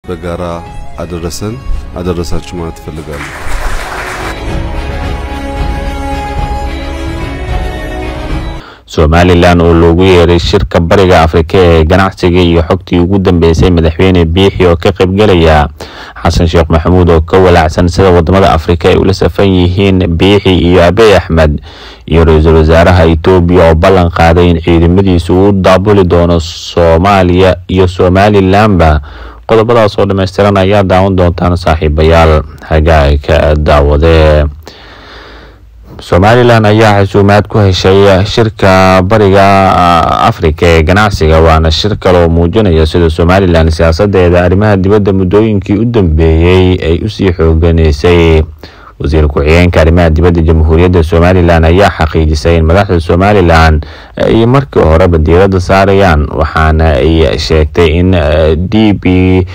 በጋራ አደረሰን አደረሳችሁ ማለት እፈልጋለሁ። somalilan oo loogu yeeray shirka bariga afrika ee ganacsiga iyo xogtii ugu dambeysay madaxweyne biixi oo ka qaybgelaya xasan sheekh maxamuud oo ka walaacsan sida wadamada afrika ay ula safan yihiin biixi iyo abiy axmed iyo ra-iisul wasaaraha etoobiya oo ballan qaaday in ciidamadiisu uu daabuli doono soomaaliya iyo somalilanba qodobadaas oo dhammaystiran ayaa daawan doontaan saaxiibayaal hagaagka daawade somalilan ayaa xasuumaad ku heshay shirka bariga afrika ee ganacsiga waana shir kale oo muujinaya sida somalilan siyaasadeeda arrimaha dibadda muddooyinkii u dambeeyey ay usii xooganeysay wasiir ku-xigeenka arrimaha dibadda jamhuuriyadda somalilan ayaa xaqiijisay in madaxda somalilan ay markii horeba diiradda saarayaan waxaana ay sheegtay in d b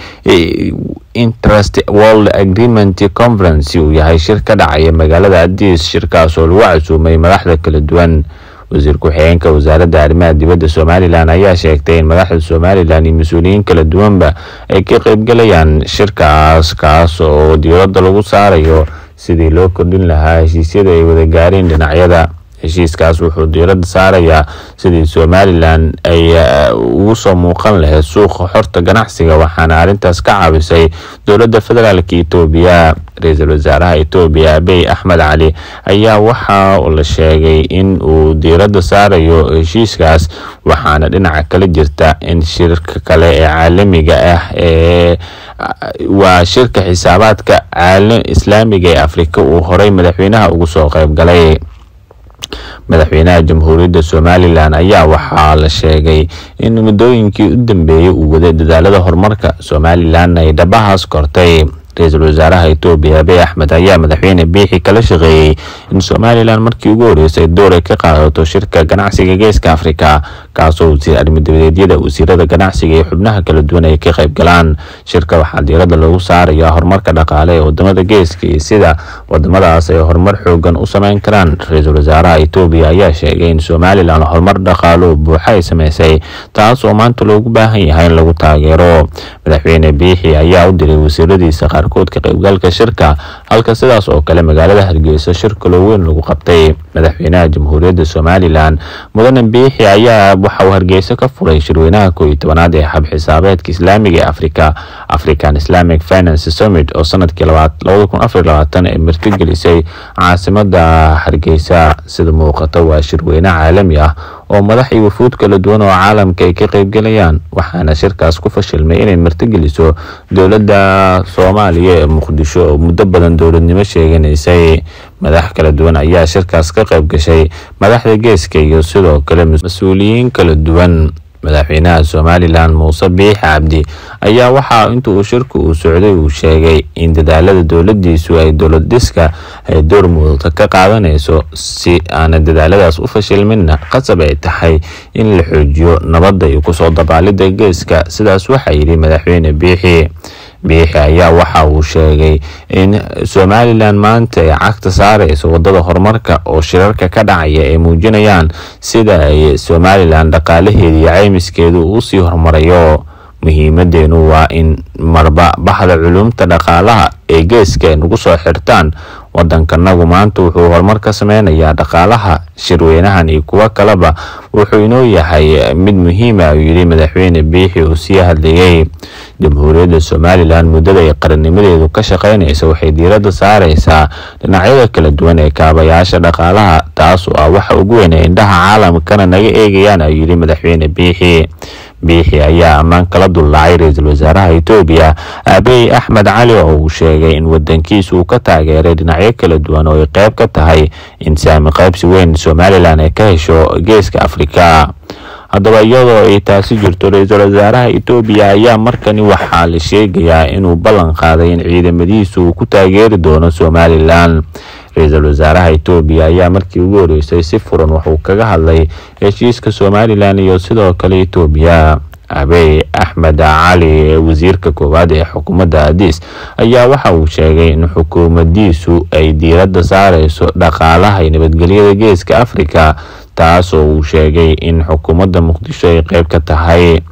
interest world agreement conference uu yahay shir ka dhacaya magaalada adis shirkaas oo lagu casuumay madaxda kala duwan wasiir ku-xigeenka wasaaradda arrimaha dibadda somalilan ayaa sheegtay in madaxda somalilan iyo mas-uuliyiin kala duwanba ay ka qeybgalayaan shirkaas kaas oo diiradda lagu saarayo sidii loo kordhin lahaa heshiisyada ay wada gaareen dhinacyada heshiiskaas wuxuu diiradda saarayaa sidii somalilan ay ugu soo muuqan lahayd suuqa xorta ganacsiga waxaana arrintaas ka caawisay dowladda federaalka etoobiya ra-iisul wasaaraha etoobiya abiy axmed cali ayaa waxa la sheegay in uu diiradda saarayo heshiiskaas waxaana dhinaca kala jirta in shirka kale ee caalamiga ah ee waa shirka xisaabaadka islaamiga ee afrika uu horey madaxweynaha ugu soo qeyb galay madaxweynaha jamhuuriyadda somalilan ayaa waxaa la sheegay in muddooyinkii u dambeeyey uu waday dadaalada horumarka somalilan ay dhabahaas kortay ra-iisul wasaaraha etoobiya abiy axmed ayaa madaxweyne biixi kala shaqeeyey in somalilan markii ugu horeysay door ay ka qaadato shirka ganacsiga geeska afrika kaasoo wasiir arrimo-dabadeedyada wasiirada ganacsiga iyo xubnaha kala duwan ay ka qayb galaan shirka waxaa diiradda lagu saarayaa horumarka dhaqaale ee wadamada geeska iyo sida wadamadaas ay horumar xoogan u sameyn karaan ra-iisul wasaaraha etoobiya ayaa sheegay in somalilan horumar dhaqaalo buuxa ay sameysay taas oo maanta loogu baahan yahay in lagu taageero madaxweyne biixi ayaa u diray wasiiradiisa qaarkood ka qaybgalka shirka halka sidaas oo kale magaalada hargeysa shir kaloo weyn lagu qabtay madaxweynaha jamhuuriyadda somalilan mudane biixi ayaa waxa uu hargeysa ka furay shirweynaha koo iyo tobanaad ee xab xisaabeedka islaamiga ee africa african islamic finance summit oo sanadkii labada kun afar labaatan ee martigelisay caasimada hargeysa sida muuqata waa shirweyne caalami ah oo madax iyo wafuud kala duwan oo caalamka ay ka qeybgalayaan waxaana shirkaas ku fashilmay inay martigeliso dowladda soomaaliya ee muqdisho oo muddo badan dowladnimo sheeganaysay madax kala duwan ayaa shirkaas ka qayb gashay madaxda geeska iyo sidoo kale mas-uuliyiin kala duwan madaxweynaha somalilan muuse biixi cabdi ayaa waxaa inta uu shirku uu socday uu sheegay in dadaalada dowladiisu ay dowlad dhiska ay door muuqda ka qaadanayso si aana dadaaladaas u fashilminna qasab ay tahay in la xoojiyo nabadda iyo kusoo dabaalida geeska sidaas waxaa yidhi madaxweyne biixi biixi ayaa waxa uu sheegay in somalilan maanta ay cagta saareyso wadada horumarka oo shirarka ka dhacaya ay muujinayaan sida ay somalilan dhaqaalaheeda iyo caymiskeedu uu sii horumarayo muhiimadeenu waa in marba baxda culumta dhaqaalaha ee geeska ay nagu soo xirtaan wadankanagu maanta wuxuu horumar ka sameynayaa dhaqaalaha shirweynahan iyo kuwo kaleba wuxuu inoo yahay mid muhiima uu yidhi madaxweyne biixi uu sii hadlayay jamhuuriyadda somalilan muddada ay qarannimadeedu ka shaqeynaysa waxay diiradda saareysaa dhinacyada kala duwan ee kaabayaasha dhaqaalaha taas oo ah waxa ugu weyn ee indhaha caalamkana naga eegayaan ayuu yidhi madaxweyne biixi biixi ayaa ammaan kala dullaacay ra-iisul wasaaraha etoobiya abiy axmed cali oo uu sheegay in wadankiisa uu ka taageeray dhinacyo kala duwan oo ay qeyb ka tahay in saami qaybsi weyn somalilan ay ka hesho geeska afrika haddaba iyadoo ay taasi jirto ra-iisul wasaaraha etoobiya ayaa markani waxaa la sheegayaa inuu ballan qaaday in ciidamadiisa uu ku taageeri doono somalilan ra-iisul wasaaraha etoobiya ayaa markii ugu horeysay si furan wuxuu kaga hadlay heshiiska somalilan iyo sidoo kale etoobiya abiy axmed cali wasiirka koowaad ee xukuumadda adis ayaa waxa uu sheegay in xukuumadiisu ay diiradda saareyso dhaqaalaha iyo nabadgelyada geeska afrika taas oo uu sheegay in xukuumadda muqdisho ay qeyb ka tahay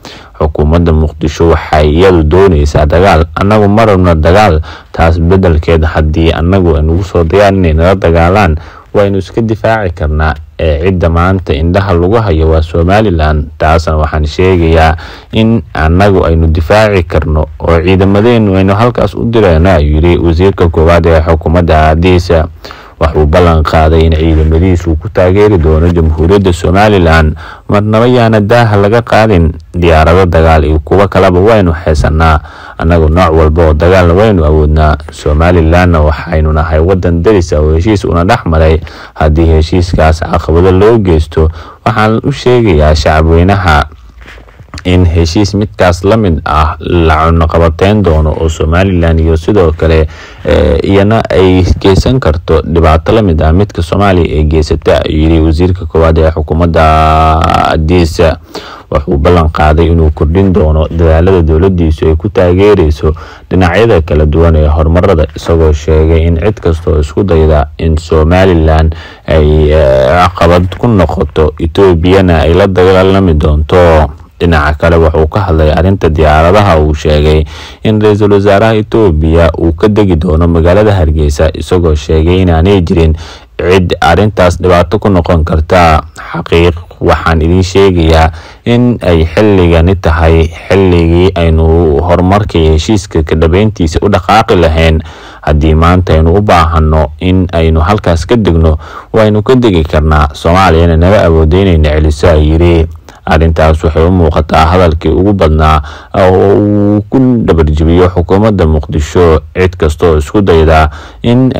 xukuumadda muqdisho waxay iyadu dooneysaa dagaal annagu ma rabno dagaal taas bedelkeed haddii annagu aynugu soo dayaan inay nala dagaalaan waynu iska difaaci karnaa ee cidda maanta indhaha lagu hayo waa somalilan taasna waxaan sheegayaa in annagu aynu difaaci karno oo ciidamadeenu aynu halkaas u direyno ayuu yiri wasiirka koowaad ee xukuumadda aadiisa waxuu ballan qaaday in ciidamadiisu ku taageeri doono jamhuuriyadda somalilan marnaba yaana daaha laga qaadin diyaarado dagaal iyo kuwo kaleba waynu haysanaa annagu nooc walba oo dagaalna waynu awoodnaa somalilanna waxaynu nahay wadan daris ah oo heshiis una dhex maray haddii heshiiskaas caqabado loo geysto waxaan u sheegayaa shacabweynaha in heshiis midkaas la mid ah la cunoqabateyn doono oo somalilan iyo sidoo kale iyana ay geysan karto dhibaato lamid ah midka soomaaliya ay geysata ayuu yiri wasiirka koowaad ee xukuumadda adiisa wuxuu ballan qaaday inuu kordhin doono dadaalada dowladiisu ay ku taageereyso dhinacyada kala duwan ee horumarada isagoo sheegay in cid kastoo isku dayda in somalilan ay caqabad ku noqoto etoobiyana ay la dagaalami doonto dhinaca kale wuxuu ka hadlay arrinta diyaaradaha uu sheegay in ra-iisul wasaaraha etoobiya uu ka degi doono magaalada hargeysa isagoo sheegay inaanay jirin cid arrintaas dhibaato ku noqon karta xaqiiq waxaan idiin sheegayaa in ay xilligani tahay xilligii aynu horumarka iyo heshiiska ka dhabeyntiisa u dhaqaaqi lahayn haddii maanta aynu u baahano in aynu halkaas ka degno waynu ka degi karnaa soomaaliyana naga awooda inayna celiso ay yiri arrintaas waxay u muuqataa hadalkii ugu badnaa oo uu ku dhabarjibiyo xukuumadda muqdisho cid kastaoo isku dayda in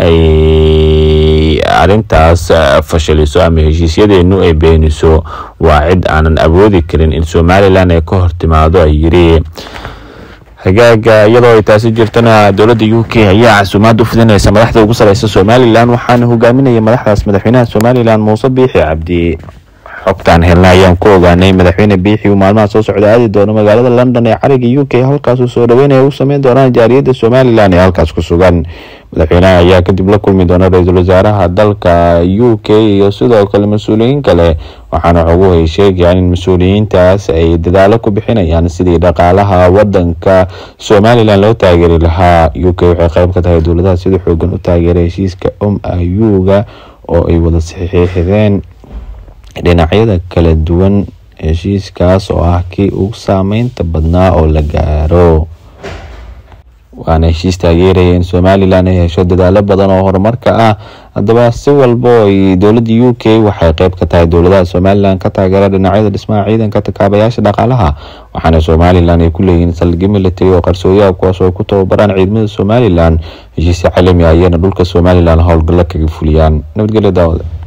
ay arrintaas fashaliso ama heshiisyadeenu ay beeniso waa cid aanan awoodi karin in somalilan ay ka hortimaado ay yiri hagaaga iyadoo ay taasi jirtana dowladda u k ayaa casuumaad u fidinaysa madaxda ugu sareysa somalilan waxaana hogaaminaya madaxdaas madaxweynaha somalilan muuse biixi cabdi xogtaan helna ayaan ku ogaanay madaxweyne biixi uu maalmaha soo socda aadi doono magaalada london ee cariga u k halkaasuu soo dhaweynaya u sameyn doonaan jaariyadda somalilan ee halkaas ku sugan madaxweynaha ayaa kadib la kulmi doona ra-iisul wasaaraha dalka u k iyo sidoo kale mas-uuliyiin kale waxaana xoguhu ay sheegayaan in mas-uuliyiintaas ay dadaalo ku bixinayaan sidii dhaqaalaha wadanka somalilan loo taageeri lahaa u k waxay qeyb ka tahay dowladaha sida xoogan u taageeray heshiiska om ayuga oo ay wada saxiixdeen dhinacyada kala duwan heshiiskaas oo ah kii ugu saameynta badnaa oo la gaaro waana heshiis taageeraya in somalilan ay hesho dadaalo badan oo horumarka ah haddaba si walba oo ay dowladda u k waxay qeyb ka tahay dowladaha somalilan ka taageera dhinacyada dhismaha ciidanka takaabayaasha dhaqaalaha waxaana somalilan ay ku leeyihiin saldhigyo military oo qarsooyaha kuwaas oo ku tababaraan ciidamada somalilan heshiisya caalami ah ayana dhulka somalilan howlgallo kaga fuliyaan nabadgelyo daawada